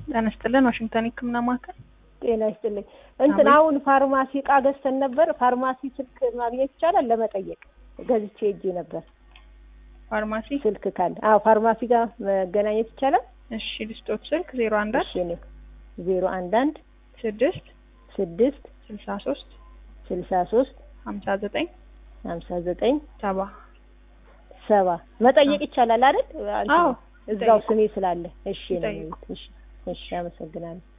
ጤና ይስጥልን ዋሽንግተን ህክምና ማዕከል ጤና ይስጥልኝ። እንትን አሁን ፋርማሲ እቃ ገዝተን ነበር። ፋርማሲ ስልክ ማግኘት ይቻላል? ለመጠየቅ ገዝቼ ሄጄ ነበር። ፋርማሲ ስልክ ካለ አዎ፣ ፋርማሲ ጋር መገናኘት ይቻላል? እሺ ልስጦት ስልክ ዜሮ አንድ እሺ እኔ ዜሮ አንድ አንድ ስድስት ስድስት ስልሳ ሶስት ስልሳ ሶስት ሀምሳ ዘጠኝ ሀምሳ ዘጠኝ ሰባ ሰባ መጠየቅ ይቻላል አይደል? አዎ እዛው ስሜ ስላለ። እሺ ነው። ይጠይቁ። እሺ እሺ፣ አመሰግናለሁ።